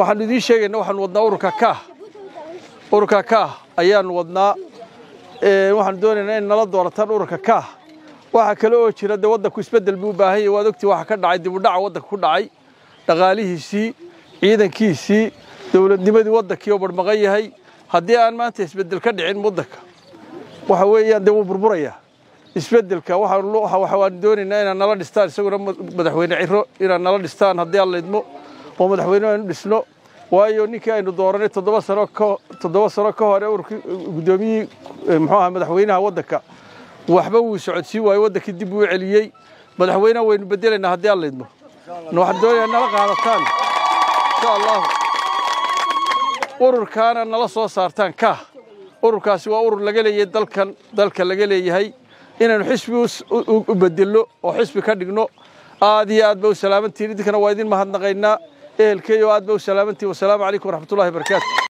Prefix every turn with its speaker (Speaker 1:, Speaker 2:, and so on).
Speaker 1: waxaanu idiin sheegayna waxaanu wadnaa ururka kaah ururka kaah ayaanu wadnaa waxaanu doonaynaa in nala doorataan ururka kaah waxaa kale oo jira dee waddanku isbeddel buu u baahan yahay waad ogtii waxa ka dhacay dib u dhaca waddanka ku dhacay dhaqaalihiisii ciidankiisii dowladnimadii waddankii oo barmaqan yahay haddii aan maanta isbeddel ka dhicin waddanka waxa weeyaan dee wuu burburayaa isbeddelka waxaanu doonaynaa inaad nala dhistaan isaguna madaxweyne ciro inaad nala dhistaan haddii aan laydmo oo madaxweyne aynu dhisno waayo ninkii aynu dooranay toddoba sano toddoba sano ka hore ururkii guddoomiyihii muxuu ahaa madaxweynaha waddanka waxba wuu socodsiin waayo waddankii dib uu celiyey madaxweynaha waynu bedelaynaa haddii aan laydmo waxaan doonayaa nala qaadataan insha allahu ururkaana nala soo saartaan kaah ururkaasi waa urur laga leeyahay dalkan dalka laga leeyahay inaynu xisbi u bedelno oo xisbi ka dhigno aad iyo aad ba u salaamantihin idinkana waa idin mahadnaqaynaa ehelkeeyo aad ba u salaamantihin wasalaamu calaykum waraxmatullahi barakaatu